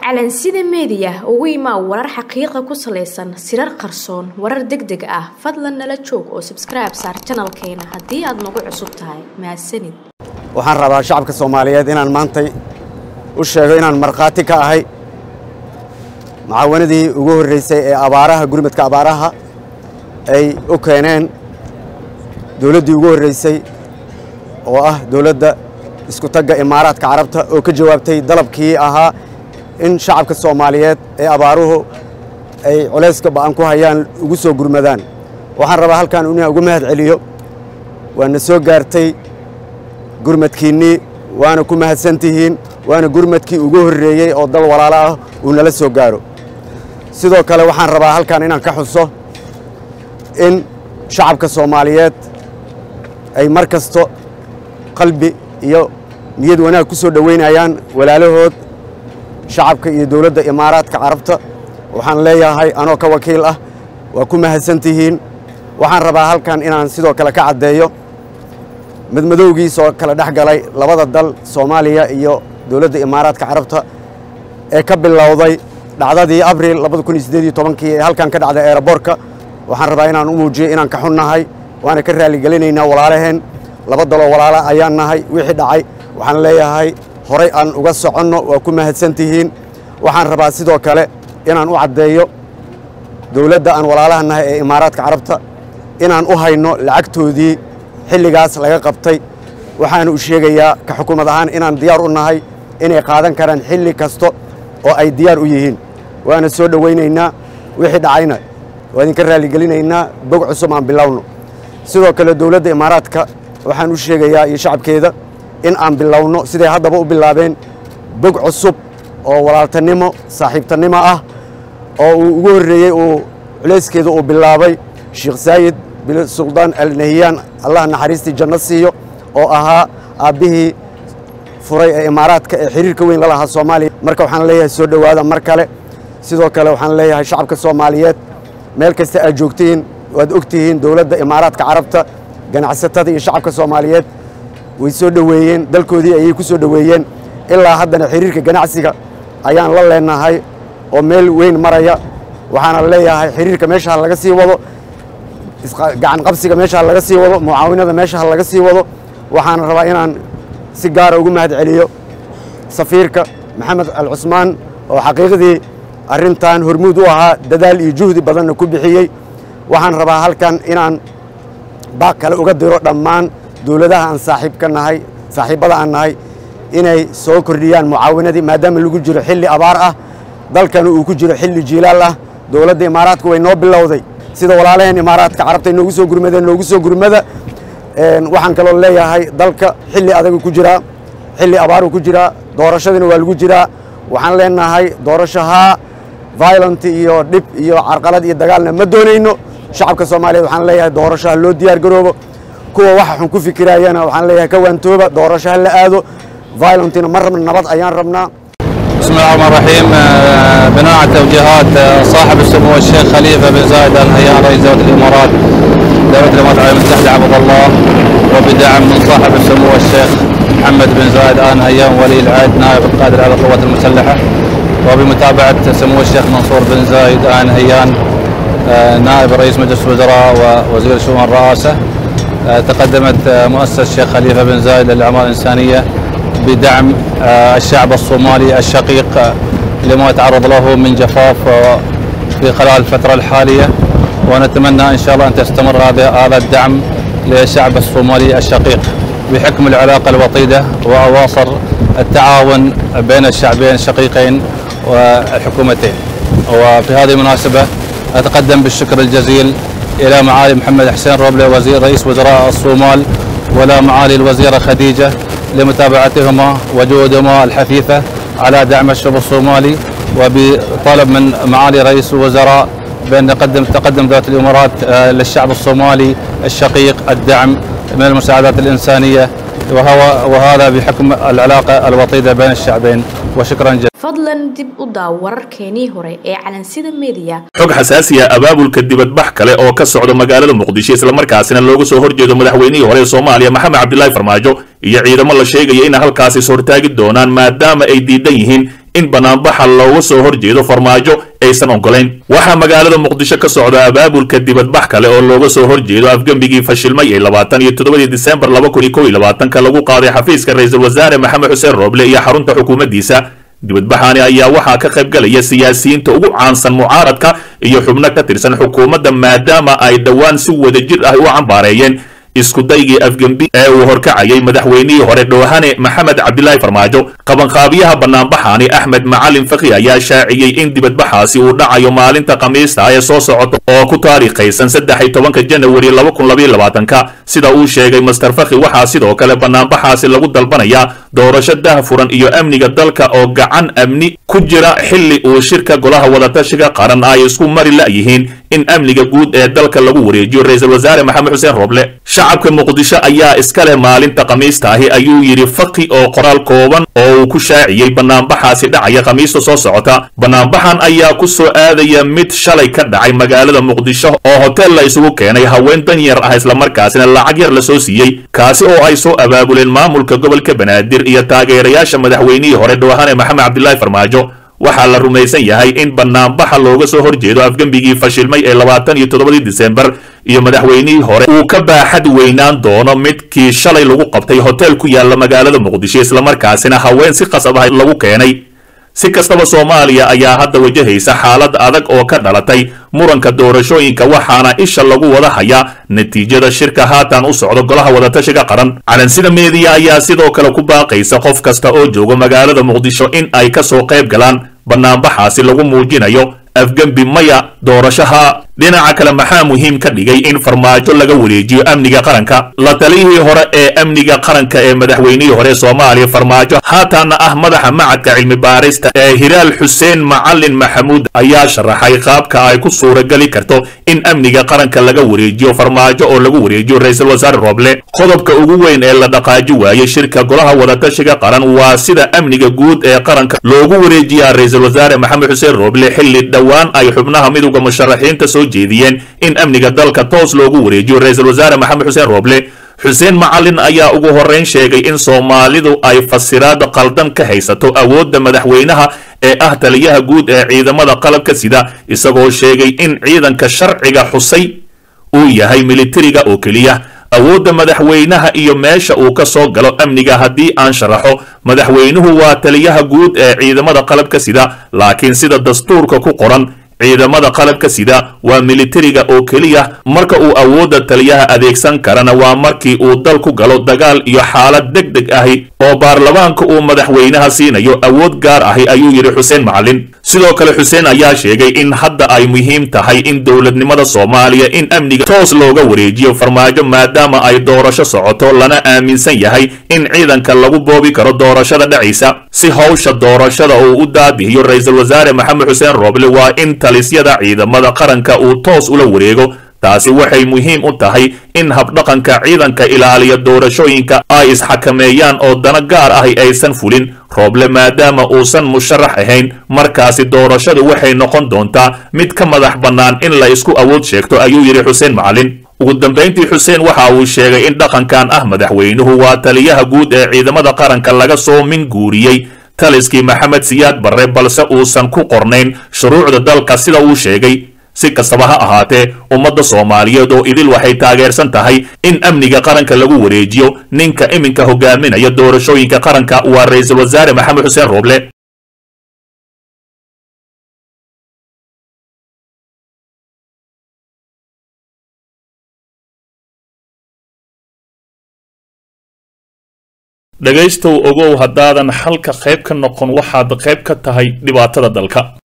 calansida meediya ugu imaa warar xaqiiqa ku salaysan sirar qarsoon warar deg deg ah fadlan nala joog oo sabskribe saar janalkeena haddii aad nagu cusub tahay mahadsanid waxaan rabaa shacabka soomaaliyeed inaan maantay u sheego inaan markhaati ka ahay mucaawanadii ugu horreysay ee abaaraha gurmadka abaaraha ay u keeneen dowladdii ugu horreysay oo ah dowladda isku tagga imaaraadka carabta oo ka jawaabtay dalabkii ahaa in shacabka soomaaliyeed ee abaaruhu ay culayska ba'an ku hayaan ugu soo gurmadaan waxaan rabaa halkan inaan ugu mahad celiyo waana soo gaartay gurmadkiinnii waana ku mahadsantihiin waana gurmadkii ugu horreeyey oo dal walaalo ah uu nala soo gaaro sidoo kale waxaan rabaa halkan inaan ka xuso in shacabka soomaaliyeed ay mar kasto qalbi iyo niyad wanaag ku soo dhoweynayaan walaalahood shacabka iyo dowladda imaaraadka carabta waxaan leeyahay anoo ka wakiil ah waa ku mahadsantihiin waxaan rabaa halkan inaan sidoo kale ka caddeeyo madmadowgiisoo kala dhex galay labada dal soomaaliya iyo dowladda imaaraadka carabta ee ka bilowday dhacdadii abril kii ee halkan ka dhacday eeraboorka waxaan rabaa inaan u muujiyo inaan ka xunnahay waana ka raalligelinaynaa walaalaheen laba daloo walaala ayaan nahay wixii dhacay waxaan leeyahay horay aan uga soconno waa ku mahadsantihiin waxaan rabaa sidoo kale inaan u caddeeyo dowladda aan walaalaha nahay ee imaaraadka carabta inaan u hayno lacagtoodii xilligaas laga qabtay waxaana u sheegayaa ka xukuumad ahaan inaan diyaar u nahay inay qaadan karaan xilli kasta oo ay diyaar u yihiin waana soo dhowaynaynaa wixii dhacayna waa idinka raalligelinaynaa bog cusub aan bilowno sidoo kale dowladda imaaraadka waxaan u sheegayaa iyo shacabkeeda in aan bilowno siday haddaba u bilaabeen bog cusub oo walaaltanimo saaxiibtannimo ah oo uu ugu horreeyey uu culayskeeda uu bilaabay sheekh saayid bin suldaan al nahiyaan allah naxariistii janno siiyo oo ahaa aabbihii furay ee imaaraadka ee xiriirka weyn la lahaa soomaaliya marka waxaan leeyahay soo dhowaada mar kale sidoo kale waxaan leeyahay shacabka soomaaliyeed meel kasta aad joogtihiin waad og tihiin dowladda imaaraadka carabta ganacsatada iyo shacabka soomaaliyeed way soo dhoweeyeen dalkoodii ayay ku soo dhoweeyeen ilaa haddana xiriirka ganacsiga ayaan la leenahay oo meel weyn maraya waxaana leeyahay xiriirka meesha ha laga sii wado gacan qabsiga meesha ha laga sii wado mucaawinada meesha ha laga sii wado waxaana rabaa inaan si gaara ugu mahad celiyo safiirka maxamed al cusmaan oo xaqiiqdii arrintan hormuud u ahaa dadaal iyo juhdi badanna ku bixiyey waxaan rabaa halkan inaan baaq kale uga diro dhammaan dowladaha aan saaxiib ka nahay saaxiibbada aan nahay inay soo kordhiyaan mucaawinadii maadaama lagu jiro xilli abaar ah dalkana uu ku jiro xilli jiilaal ah dowladda imaaraadka way noo bilowday sida walaalaheen imaaraadka carabta noogu soo gurmadeen noogu soo gurmada waxaan kaloo leeyahay dalka xilli adagu ku jiraa xilli abaaruu ku jiraa doorashadiina waa lagu jiraa waxaan leenahay doorashahaa violent iyo dhib iyo carqalad iyo dagaalna ma doonayno shacabka soomaaliyeed waxaan leeyahay doorashaha loo diyaar garoobo kuwa waxa xun ku fikiraayana waxaan leeyahay ka waantooba doorasho ha la aado violentina ma rabna nabad ayaan rabnaa بسم الله الرحمن الرحيم بناء على توجيهات صاحب السمو الشيخ خليفه بن زايد ال نهيان رئيس دوله الامارات دوله الامارات العربيه المتحده عبد الله وبدعم من صاحب السمو الشيخ محمد بن زايد ال نهيان ولي العهد نائب القائد على القوات المسلحه وبمتابعه سمو الشيخ منصور بن زايد ال نهيان نائب رئيس مجلس الوزراء ووزير شؤون الرئاسه تقدمت مؤسسه الشيخ خليفه بن زايد للاعمال الانسانيه بدعم الشعب الصومالي الشقيق لما يتعرض له من جفاف في خلال الفترة الحالية ونتمنى إن شاء الله أن تستمر هذا هذا الدعم للشعب الصومالي الشقيق بحكم العلاقة الوطيدة وأواصر التعاون بين الشعبين الشقيقين والحكومتين وفي هذه المناسبة أتقدم بالشكر الجزيل إلى معالي محمد حسين روبلي وزير رئيس وزراء الصومال ولا معالي الوزيرة خديجة لمتابعتهما وجهودهما الحثيثة على دعم الشعب الصومالي وبطلب من معالي رئيس الوزراء بأن نقدم تقدم ذات الإمارات للشعب الصومالي الشقيق الدعم من المساعدات الإنسانية وهو وهذا بحكم العلاقة الوطيدة بين الشعبين وشكرا جزيلا fadlan dib u daaw wararkeenii hore ee calansida meediya xog xasaasiya abaabulka dibadbax kale oo ka socda magaalada muqdisho islamarkaasina looga soo horjeedo madaxweynihii hore ee soomaaliya maxamed cabdilaahi farmaajo iyo ciidamo la sheegaya inay halkaasi is hortaagi doonaan maadaama ay diidan yihiin in banaanbaxa looga soo horjeedo farmaajo aysan ogolayn waxaa magaalada muqdisho ka socda abaabulka dibadbax kale oo looga soo horjeedo afgembigii fashilmay ee labaatan iyo toddobadii disembar laba kun iyo kow iyo labaatanka lagu qaaday xafiiska ra-iisul wasaare maxamed xuseen rooble iyo xarunta xukuumaddiisa dibadbaxani ayaa waxaa ka qaybgalaya siyaasiyiinta ugu caansan mucaaradka iyo xubno ka tirsan xukuumadda maadaama ay dhowaan si wadajir ah u cambaareeyeen iskudaygii afgembi ee uu horkacayay madaxweynihii hore dhoohane maxamed cabdilaahi farmaajo qabanqaabiyaha banaanbaxani axmed macalin fakhi ayaa shaaciyey in dibadbaxaasi uu dhacayo maalinta khamiista ee soo socota oo ku taariikhaysan saddex iyo tobanka janawari laba kun labaiyo labaatanka sida uu sheegay master fakhi waxaa sidoo kale banaanbaxaasi lagu dalbanayaa doorasho dahfuran iyo amniga dalka oo gacan amni ku jira xilli uu shirka golaha wadatashiga qaran ay isku mari la'yihiin in amniga guud ee dalka lagu wareejiyo ra-iisul wasaare maxamed xuseen rooble shacabka muqdisho ayaa iska leh maalinta khamiista ahi ayuu yidhi fakhi oo qoraal kooban oo uu ku shaaciyey banaanbaxaasi dhacaya khamiista soo socota banaanbaxan ayaa ku soo aadaya mid shalay ka dhacay magaalada muqdisho oo hotel la isugu keenay haween danyar ah islamarkaasina lacag yar la soo siiyey kaasi oo ay soo abaabuleen maamulka gobolka banaadir iyo taageerayaasha madaxweynihii hore dhowahane maxamed cabdilaahi farmaajo waxaa la rumaysan yahay in banaanbaxa looga soo horjeedo afgembigii fashilmay ee labaatan iyo toddobadii disembar iyo madaxweynihii hore uu ka baaxad weynaan doono midkii shalay lagu qabtay hotel ku yaalla magaalada muqdisho islamarkaasina haween si qasab ah lagu keenay si kastaba soomaaliya ayaa hadda wajahaysa xaalad adag oo ka dhalatay muranka doorashooyinka waxaana isha lagu wada hayaa natiijada shirka haatan u socdo golaha wadatashiga qaran calansida meediya ayaa sidoo kale ku baaqaysa qof kasta oo jooga magaalada muqdisho in ay ka soo qayb galaan banaanbaxaasi lagu muujinayo afgembi maya doorashaha dhinaca kale maxaa muhiim ka dhigay in farmaajo laga wareejiyo amniga qaranka la taliyihii hore ee amniga qaranka ee madaxweynihii hore soomaaliya farmaajo haataana ah madaxa macadka cilmi baarista ee hiraal xuseen macalin maxamuud ayaa sharaxay qaabka ay ku suurageli karto in amniga qaranka laga wareejiyo farmaajo oo lagu wareejiyo ra-iisul wasaare rooble qodobka ugu weyn ee la dhaqaaji waayey shirka golaha wadatashiga qaran waa sida amniga guud ee qaranka loogu wareejiyaa ra-iisul wasaare maxamed xuseen rooble xilli dhowaan ay xubnaha midowda musharaxiinta soo jeediyeen in amniga dalka toos loogu wareejiyo ra-iisul wasaare maxamed xuseen rooble xuseen macalin ayaa ugu horrayn sheegay in soomaalidu ay fasiraad qaldan ka haysato awoodda madaxweynaha ee ah taliyaha guud ee ciidamada qalabka sida isagoo sheegay in ciidanka sharciga xusay uu yahay militariga oo keliya awoodda madaxweynaha iyo meesha uu ka soo galo amniga haddii aan sharaxo madaxweynuhu waa taliyaha guud ee ciidamada qalabka sida laakiin sida dastuurka ku qoran ciidamada qalabka sida waa militariga oo keliya marka uu awoodda taliyaha adeegsan karana waa markii uu dal ku galo dagaal iyo xaalad deg deg ahi oo baarlamaanka uu madaxweynaha siinayo awood gaar ahi ayuu yidhi xuseen macalin sidoo kale xuseen ayaa sheegay in hadda ay muhiim tahay in dowladnimada soomaaliya in amniga toos looga wareejiyo farmaajo maadaama ay doorasho socoto lana aaminsan yahay in ciidanka lagu boobi karo doorashada dhacaysa si howsha doorashada uu u daadihiyo ra-iisul wasaare maxamed xuseen rooble waa in talisyada ciidamada qaranka uu toos ula wareego taasi waxay muhiim u tahay in habdhaqanka ciidanka ilaaliya doorashooyinka ay isxakameeyaan oo dana gaar ahi aysan fulin rooble maadaama uusan musharax ahayn markaasi doorashadu waxay noqon doontaa mid ka madax bannaan in la isku awood sheegto ayuu yidhi xuseen macalin ugu dambayntii xuseen waxa uu sheegay in dhaqankan ah madaxweynuhu waa taliyaha guud ee ciidamada qaranka laga soo minguuriyey taliskii maxamed siyaad barre balse uusan ku qornayn shuruucda dalka sida uu sheegay si kastaba ha ahaatee ummadda soomaaliyeed oo idil waxay taageersan tahay in amniga qaranka lagu wareejiyo ninka iminka hogaaminaya doorashooyinka qaranka waa ra-iisul wasaare maxamed xuseen rooble dhegaystow ogow haddaadan xalka qayb ka noqon waxaad qayb ka tahay dhibaatada dalka